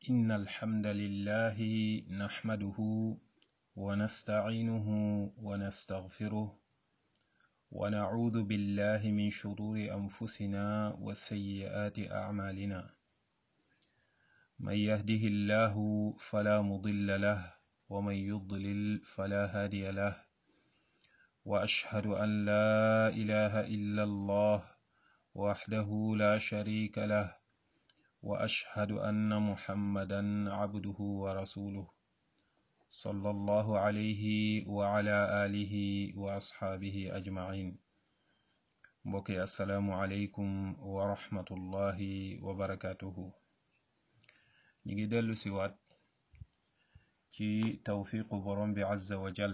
إن الحمد لله نحمده ونستعينه ونستغفره ونعوذ بالله من شرور أنفسنا وسيئات أعمالنا من يهده الله فلا مضل له ومن يضلل فلا هادي له وأشهد أن لا إله إلا الله وحده لا شريك له وأشهد أن محمدا عبده ورسوله صلى الله عليه وعلى آله وأصحابه أجمعين mbokki asalaamualeykum wa rahmatullahi wa barakatuhu ñi ngi dellu siwaat ci tawfiqu borom bi azza wa jal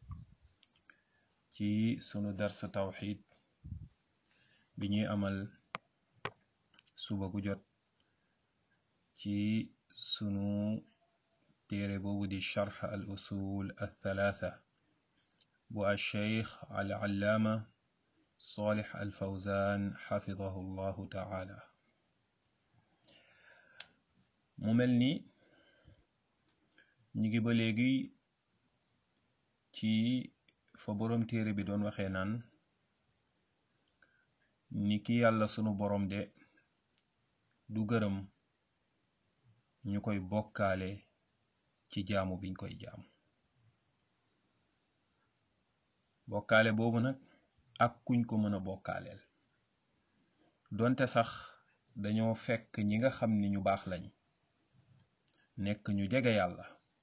ci sunu darsa tawxid bi ñuy amal suba gu jot ci sunu téere boobu di charx al usul al thalatha bu al cheikh al allaama salih al fawzan xafidahu llahu taala mu mel ni ñi ngi ba léegi ci fa boroom téere bi doon waxee naan ni ki yàlla sunu boroom de du gërëm ñu koy bokkaale ci jaamu biñ koy jaamu bokkaale boobu nag ak kuñ ko mën a bokkaaleel donte sax dañoo fekk ñi nga xam ni ñu baax lañ nekk ñu jege yàlla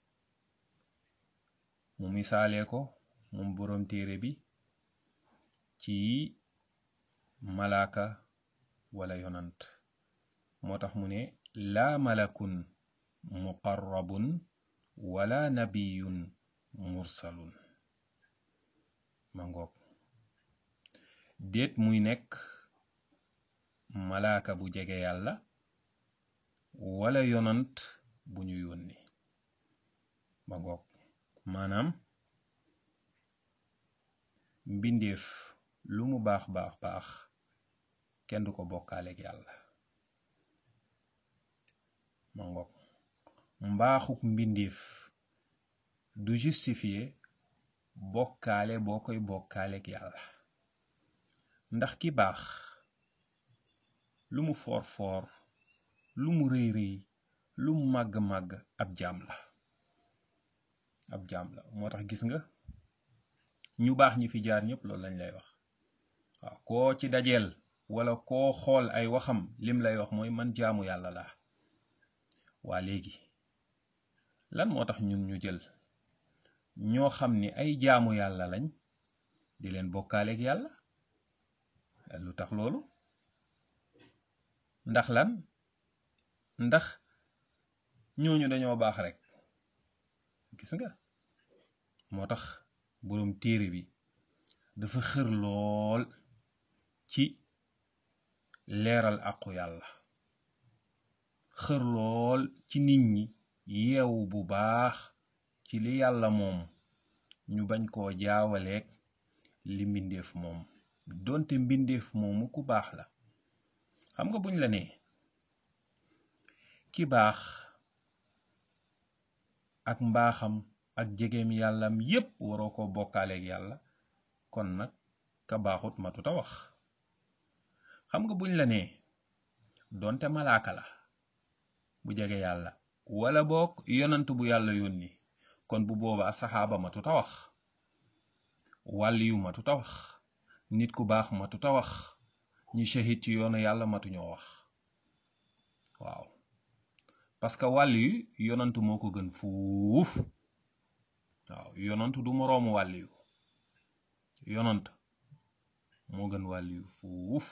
mu misaalee ko moom boroom téere bi ci malaaka wala yonant moo tax mu ne laa malakun muqarrabun wala nabiyun mursalun ma ngoog déet muy nekk malaaka bu jege yàlla wala yonant bu ñu yónni ma ngoog maanaam mbindeef lu mu baax baax baax kenn du ko bokkaaleeg yàlla ma ngoog mbaaxuk mbindeef du justifier bokkaale boo koy bokkaaleeg yàlla ndax ki baax lu mu foor foor lu mu rëy rëy lu mu màgg màgg ab jaam la ab jaam la moo tax gis nga ñu baax ñi fi jaar ñëpp loolu lañ lay wax waaw koo ci dajeel wala koo xool ay waxam lim lay wax mooy man jaamu yàlla laa waa léegi lan moo tax ñun ñu jël ñoo xam ni ay jaamu yàlla lañ di leen bokkaaleeg yàlla lu tax loolu ndax lan ndax ñooñu dañoo baax rek gis nga moo tax boroom téere bi dafa xër lool ci leeral àqu yàlla xër lool ci nit ñi yeewu bu baax ci li yàlla moom ñu bañ koo jaawaleeg li mbindeef moom donte mbindeef moomu ku baax la xam nga buñ la nee ki baax ak mbaaxam ak jegeem yàllam yépp waroo ko bokkaaleeg yàlla kon nag ka baaxut matuta wax xam nga buñ la nee donte malaaka la bu jege yàlla wala boog yonant bu yàlla yónni kon bu boobaa saxaaba matuta wax wàlliyu matuta wax nit ku baax matuta wax ñi shahid ci yoonu yàlla matuñoo wax waaw parce que wàlliyu yonantu moo ko gën fuuf waaw yonantu du moroomu wàlliyu yonant moo gën wàlliyu fuuf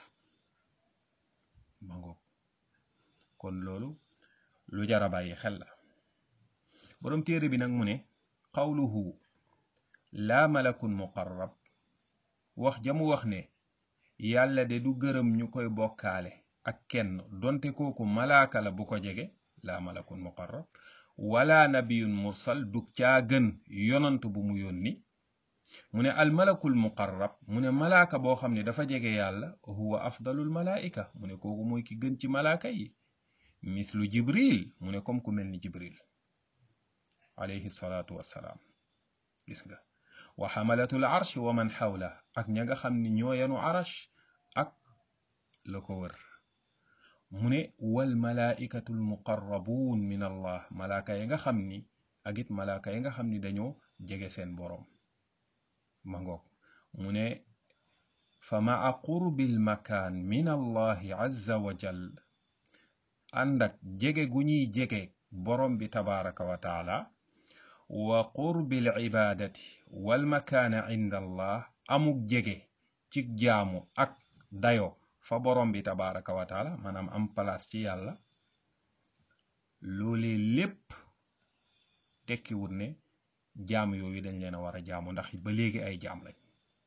ma ngoog kon loolu lu jara bàyyi xel la boroom téere bi nag mu ne qawluhu laa malakun muqarrab wax jamu wax ne yàlla de du gërëm ñu koy bokkaale ak kenn donte kooku malaaka la bu ko jege laa malakun muqarrab wala nabiyun mursal du caa gën yonant bu mu yónni mu ne al malakul muqarrab mu ne malaaka boo xam ne dafa jege yàlla huwa afdalul malaika mu ne kooku mooy ki gën ci malaaka yi mithlu jibril mu ne comme ku mel ni jibril alayhi salaatu wassalaam gis nga wa xamalatul arsh wa man xawla ak ña nga xam ni ñoo yanu arash ak la ko wër mu ne wal malaikatul muqarrabuun min allah malaaka yi nga xam ni ak it malaaka yi nga xam ni dañoo jege seen boroom ma ngoog mu ne fa maa qurbil makaan min allahi azza wa jal ànd ak jege gu ñuy jege boroom bi tabaraka wa taala wa qurbil ibaadati wal makaana inda allah amuk jege ci jaamu ak dayo fa boroom bi tabaraka wa taala maanaam am place ci yàlla loolee lépp tekkiwut ne jaam yooyu dañ leen a war a jaamu ndax ba léegi ay jaam lañ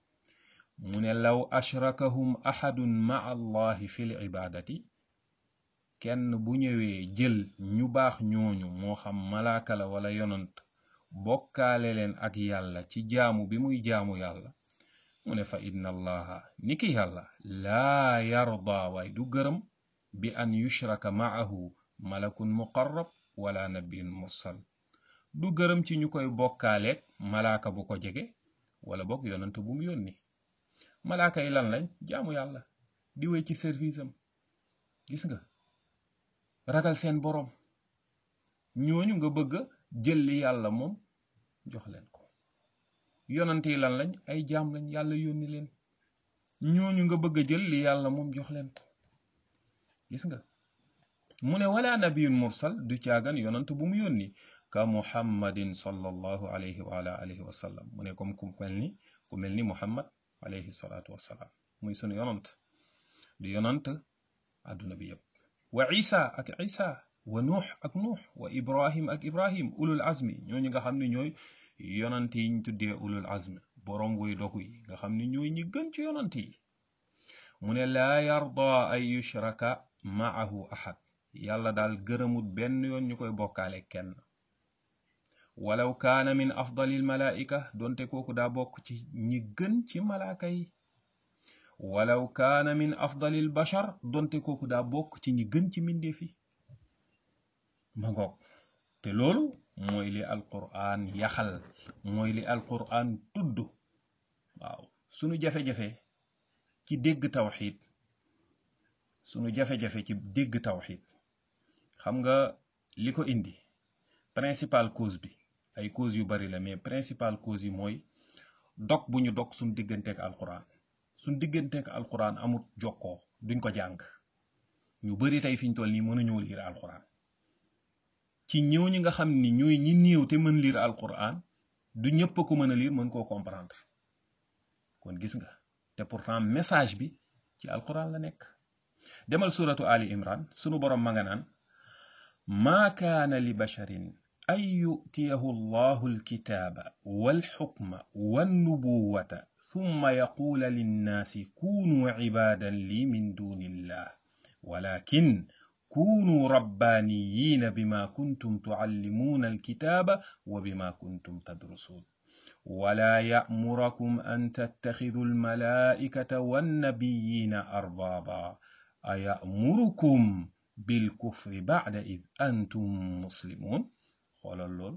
mu ne law ashrakahum ahadun maa allahi fil ibaadati kenn bu ñëwee jël ñu baax ñooñu moo xam malaaka la wala yonant bokkaale leen ak yàlla ci jaamu bi muy jaamu yàlla mu ne fa inna allaha niki yàlla laa yarda waay du gërëm bi an yushraka maahu malakun muqarrab wala nabiyun mursal du gërëm ci ñu koy bokkaaleeg malaaka bu ko jege wala bokk yonant bu mu yónni malaaka yi lan lañ jaamu yàlla di wéy ci service am gis nga ragal seen boroom ñooñu nga bëgg a jël li yàlla moom jox leen ko yonant yi lan lañ ay jaam lañ yàlla yónni leen ñooñu nga bëgg a jël li yàlla moom jox leen ko gis nga mu ne wala nabiyun mursal du caagan yonant bu mu yónni ka muhammadin sallallahu alayhi wa ala alihi wa sallam mu ne comme ku mel ni ku mel ni muhammad alayhi salaatu wassalaam muy sunu yonant di yonant àdduna bi yépp wa isa ak isa wa nuux ak nuux wa ibrahim ak ibrahim ulul azmi ñooñu nga xam ne ñooy yonant yi ñu tuddee ulul azmi boroom woy dogu yi nga xam ne ñooy ñi gën ci yonant yi mu ne laa yarda ay yushraka maahu ahad yàlla daal gërëmut benn yoon ñu koy bokkaale kenn walaw kaana min afdalil malaika donte kooku daa bokk ci ñi gën ci malaaka yi walaw kaana min afdalil bashar donte kooku daa bokk ci ñi gën ci mbindeef yi ma ngoog te loolu mooy li alquran yaxal mooy li alquran tudd waaw sunu jafe-jafe ci dégg tawxid sunu jafe-jafe ci dégg tawxid xam nga li ko indi principal cause bi ay cause yu bari la mais principal cause yi mooy dog bu ñu dog suñ digganteek alquran suñ digganteek alquran amut jokkoo duñ ko jàng ñu bari tey fiñ toll nii mënuñoo liir alquran ci ñëw ñi nga xam ni ñooy ñi néew te mën liir alquran du ñëpp ko mën a liir mën koo comprendre kon gis nga te pourtant message bi ci alquran la nekk demal suratu ali imran sunu borom ma nga naan maa kaana li basharin an yutiyahu allahu alkitaaba walxukma wannubuwata thumma yaquula linnaasi kunuu cibaadan lii min duni illah walakin kunuu rabbaaniyiina bima kuntum tucallimuuna alkitaaba wa bima kuntum tadrusuun wala ya'murakum an tattakhiduu almalaa'ikata wannabiyiina arbaaba ayamurukum bilkufri ba'da id antum muslimun xoolal lool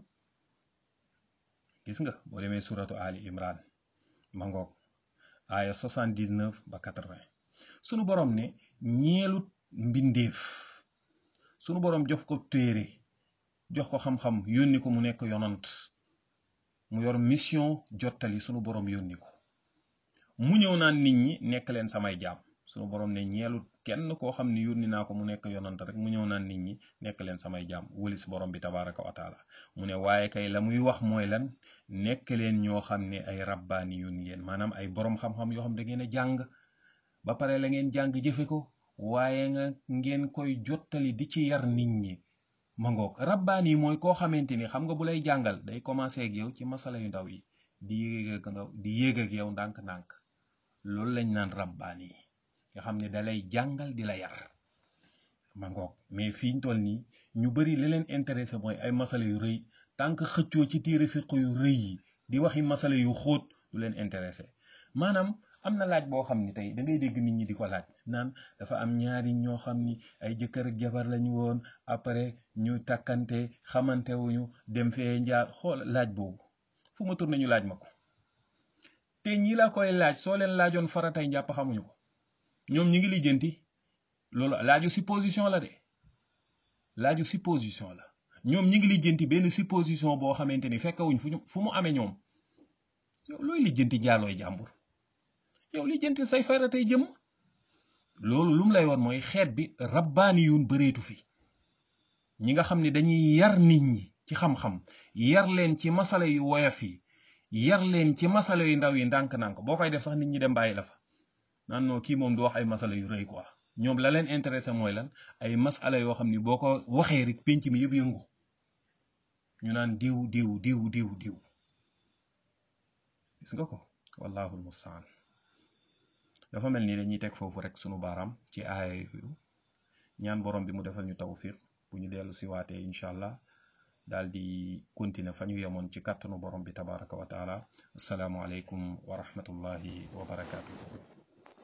gis nga boo demee suratu ali imran ma ngoog aaya 79 ba 80 sunu borom ne ñeelut mbindeef sunu borom jox ko téere jox ko xam-xam yónni ko mu nekk yonant mu yor mission jottali sunu borom yónni ko mu ñëw naan nit ñi nekk leen samay jaam sunu borom ne ñeelut kenn koo xam ne yónni naa ko mu nekk yonant rek mu ñëw naan nit ñi nekk leen samay jaam wëlis borom bi tabaraka wa taala mu ne waaye kay la muy wax mooy lan nekk leen ñoo xam ne ay rabbaani yun ngeen maanaam ay borom xam-xam yoo xam da ngeen a jàng ba pare la ngeen jàng jëfe ko waaye nga ngeen koy jottali di ci yar nit ñi ma ngoog rabbaani yi mooy koo xamante ni xam nga bu lay jàngal day commencé ak yow ci masala yu ndaw yi di yéeg ak di yéeg ak yow ndànk-ndànk loolu lañ naan rabbaani yi nga xam ne da lay jàngal di la yar ma ngoog mais fii ñu toll nii ñu bari li leen intéressé mooy ay masala yu rëy tant que xëccoo ci téere fiq yu rëy yi di waxi masala yu xóot du leen intéressé maanaam am na laaj boo xam ni tey da ngay dégg nit ñi di ko laaj naan dafa am ñaari ñoo xam ni ay jëkkër ak jabar lañu woon après ñu takkante xamante wuñu dem fee njaar xool laaj boobu fu ma tourné ñu laaj ma ko te ñi la koy laaj soo leen laajoon faratay njàpp xamuñu ko ñoom ñi ngi lijjanti loolu laaju supposition la de laaju supposition la ñoom ñi ngi lijjanti benn supposition boo xamante ni fekkewuñ fu ñu fu mu amee ñoom yow looy lijjanti jaalooy jàmbur yow lijjanti say faratay jëm loolu lu mu lay woon mooy xeet bi rabbaani yuun bëreetu fi ñi nga xam ne dañuy yar nit ñi ci xam-xam yar leen ci masala yu woyof yi yar leen ci masala yu ndaw yi ndànk-ndànk boo koy def sax nit ñi dem bàyyi la fa naan noo kii moom du wax ay masala yu rëy quoi ñoom la leen intéressé mooy lan ay masala yoo xam ni boo ko waxee rek pénc mi yëpp yëngu ñu naan diw diw diw diw diw gis nga ko wallahu almustaan dafa mel ni dañuy teg foofu rek sunu baaraam ci aaya yooyu ñaan borom bi mu defal ñu tawfiq bu ñu dellu si waatee incha allah daal di continuer fa ñu yemoon ci kàttanu borom bi tabaraka wa taala asalaamualeykum wa rahmatullahi wa barakatuhu